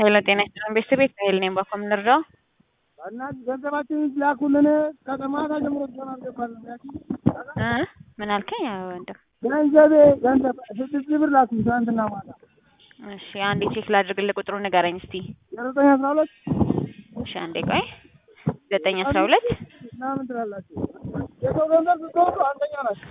ኃይለ ጤና ይስጥልን ቤተሰቤት ኃይል ነኝ። ባኮ የምንረዳው በእናትህ ገንዘባችንን ላኩልን። ከማታ ጀምሮ እስካሁን አልገባንም። እ ምን አልከኝ? አዎ ወንድም ገንዘቤ ገንዘብ ስድስት ሺህ ብር ላኩኝ ትናንትና ማታ። እሺ አንዴ ቼክ ላድርግልህ። ቁጥሩ ንገረኝ እስቲ። ዘጠኝ አስራ ሁለት እሺ አንዴ ቆይ። ዘጠኝ አስራ ሁለት ምናምን ትላላችሁ። የሰው ገንዘብ ስትወጡ አንደኛ ናቸው።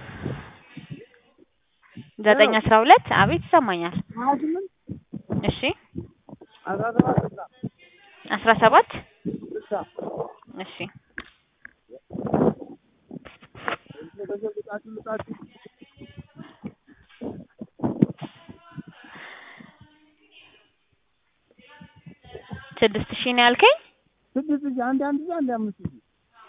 ዘጠኝ አስራ ሁለት አቤት ይሰማኛል። ሀያ ስምንት እሺ አስራ ሰባት ስልሳ አስራ ሰባት ስልሳ እሺ ገንዘብ ልጣችሁ ልጣችሁ ስድስት ሺህ ነው ያልከኝ? ስድስት ሺህ አንድ አንድ ሺህ አንድ አምስት ሺህ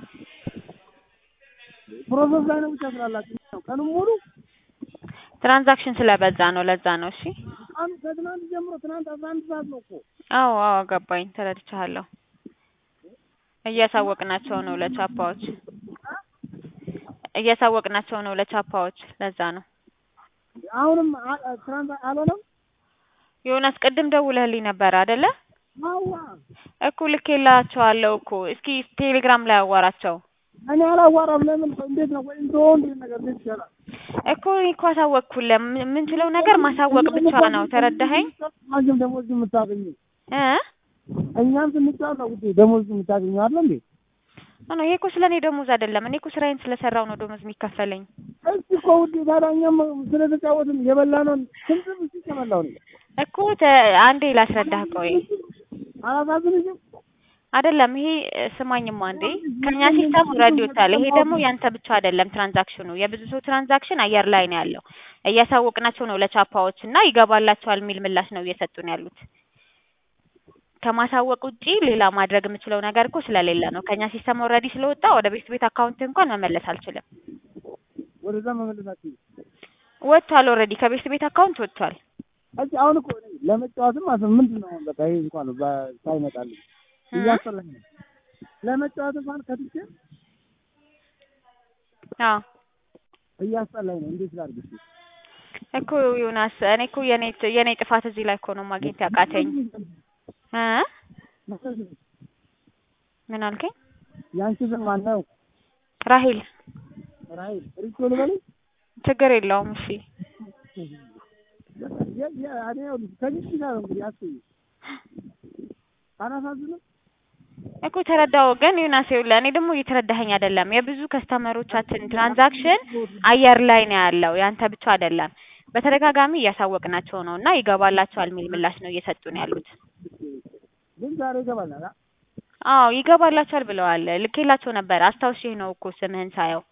ፕሮሰስ ላይ ነው ብቻ ስላላችሁ ነው። ቀኑን ሙሉ ትራንዛክሽን ስለበዛ ነው ለዛ ነው። እሺ ቀኑ ከትናንት ጀምሮ ትናንት አስራ አንድ ሰዓት ነው እኮ አዎ አዎ ገባኝ፣ ተረድቻለሁ። እያሳወቅናቸው ነው ለቻፓዎች እያሳወቅናቸው ነው ለቻፓዎች ለዛ ነው። አሁንም አ- ትናንት አልሆነም። ዮናስ ቅድም ደውለህልኝ ነበር አይደለ? አዋ እኮ ልኬላቸዋለሁ እኮ። እስኪ ቴሌግራም ላይ አዋራቸው እኔ አላዋራም። ለምን እንዴት ነው ወይ እንደው እንዴት ነገር እንዴት ይቻላል? እኮ እኔ እኮ አሳወቅኩልህ። ም- የምንችለው ነገር ማሳወቅ ብቻ ነው። ተረዳኸኝ አንቺም ደሞዝ የምታገኙ እ እኛም ስንጫወት ነው ውዴ ደሞዝ የምታገኙ አለ እንዴ? ኖ ይሄ እኮ ስለ እኔ ደሞዝ አይደለም። እኔ እኮ ስራዬን ስለሰራው ነው ደሞዝ የሚከፈለኝ። እስኪ እኮ ውዴ ታዲያ እኛም ስለተጫወትን የበላነውን ስንት ብስ ተበላው ነው እኮ ተ- አንዴ ላስረዳህ ቆይ። አላሳዝንሽም? አይደለም ይሄ እ፣ ስማኝማ አንዴ ከኛ ሲስተም ኦልሬዲ ወጥቷል። ይሄ ደግሞ ያንተ ብቻ አይደለም ትራንዛክሽኑ፣ የብዙ ሰው ትራንዛክሽን አየር ላይ ነው ያለው። እያሳወቅናቸው ነው ለቻፓዎች እና ይገባላቸዋል የሚል ምላሽ ነው እየሰጡን ያሉት። ከማሳወቅ ውጪ ሌላ ማድረግ የምችለው ነገር እኮ ስለሌለ ነው። ከኛ ሲስተም ኦልሬዲ ስለወጣ ወደ ቤት ቤት አካውንት እንኳን መመለስ አልችልም። ወደዛ መመለሳችሁ ወጥቷል፣ ኦልሬዲ ከቤት ቤት አካውንት ወጥቷል። እሺ አሁን እኮ እኔ ለመጫወትም አሰ ምንድን ነው አሁን በቃ ይሄ እንኳን በ- ሳይመጣልኝ እያስጠላኝ ነው። ለመጫወት እንኳን ከትቼ አዎ እያስጠላኝ ነው። እንዴት ላድርግ? እስኪ? እኮ ዮናስ፣ እኔ እኮ የኔ የኔ ጥፋት እዚህ ላይ እኮ ነው ማግኘት ያቃተኝ። እ ምን አልከኝ? ያንቺ ስም ማን ነው? ራሂል ራሂል ሪቾ ልበልሽ? ችግር የለውም። እሺ የ- የ- እኔ ይኸውልሽ ከዚህ ጋር ነው እንግዲህ አስቢ። አላሳዝንም? እኮ ተረዳው። ግን ዮናስ ይኸውልህ፣ እኔ ደግሞ እየተረዳኸኝ አይደለም። የብዙ ከስተመሮቻችን ትራንዛክሽን አየር ላይ ነው ያለው፣ ያንተ ብቻ አይደለም። በተደጋጋሚ እያሳወቅናቸው ነው እና ይገባላቸዋል የሚል ምላሽ ነው እየሰጡን ያሉት። ግን ዛሬ ይገባላል። አ? አዎ ይገባላቸዋል ብለዋል። ልኬላቸው ነበር። አስታውሼ ነው እኮ ስምህን ሳየው።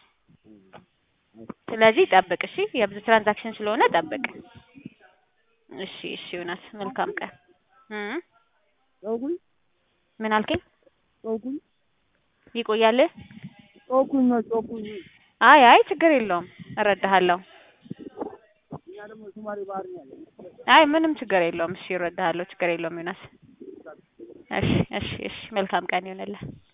ስለዚህ ጠብቅ እሺ። የብዙ ትራንዛክሽን ስለሆነ ጠብቅ። እሺ እሺ ዮናስ መልካም ቀን እ ጮኩኝ ምን አልከኝ? ጮኩኝ ይቆያል? ጮኩኝ ነው ጮኩኝ። አይ አይ ችግር የለውም እረዳሃለሁ። እኛ ደግሞ ሱማሌ ባህር ነው ያለን። አይ ምንም ችግር የለውም። እሺ እረዳሃለሁ። ችግር የለውም ዮናስ። እሺ እሺ እሺ መልካም ቀን ይሆንልህ።